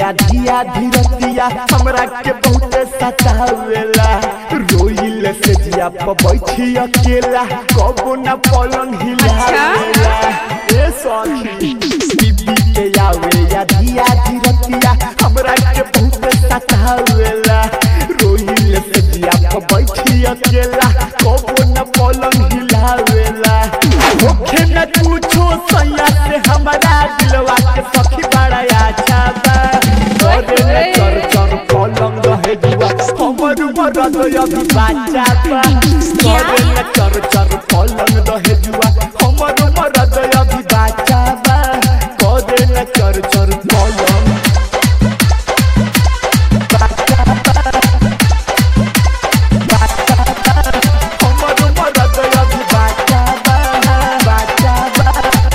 धिया धीरतिया हमरा के बहुत सतावेला रोइल से जिया पर बैठी अकेला कबो न पलंग हिलावेला ए सखी बीबी के आवे या धिया धीरतिया हमरा के बहुत सतावेला रोइल से जिया पर बैठी अकेला कबो न पलंग हिलावेला होखे न पूछो सैया से हमारा दिलवा के सखी बड़ा अच्छा बा करे न चर चर पलंग रहे जुआ हमर मरद अभी बाचा बा करे न चर चर पलंग रहे जुआ हमर मरद अभी बाचा बा करे न चर चर पलंग बाचा बा बाचा बा हमर मरद अभी बाचा बा बाचा बा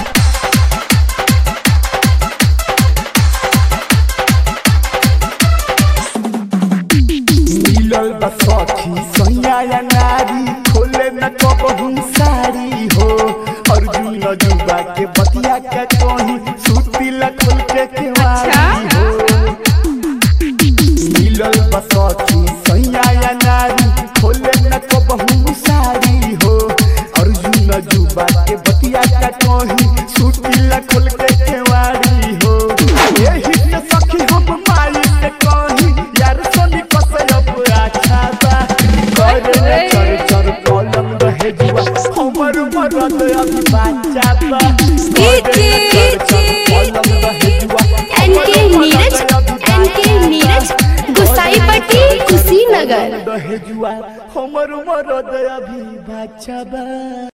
मिलल बा सखी सैया या नारी खोले न कबहू साड़ी हो अर्जुन जुबा के बतिया के कहीं सूती ला खोल के केवाड़ी हो मिलल बा सखी सैया या नारी खोले न कबहू साड़ी हो अर्जुन जुबा के बतिया के कहीं सूती ला खोल के केवाड़ी हो यही से सखी हम माई से कहीं यार सोनी कसयब अच्छा बा करे न चर चर कलम रहे जुआ हमर मरद अभी बाचा बा करे न चर चर कलम रहे जुआ एनके नीरज एनके नीरज गुसाईपट्टी कुशीनगर रहे जुआ हमर मरद अभी बाचा बा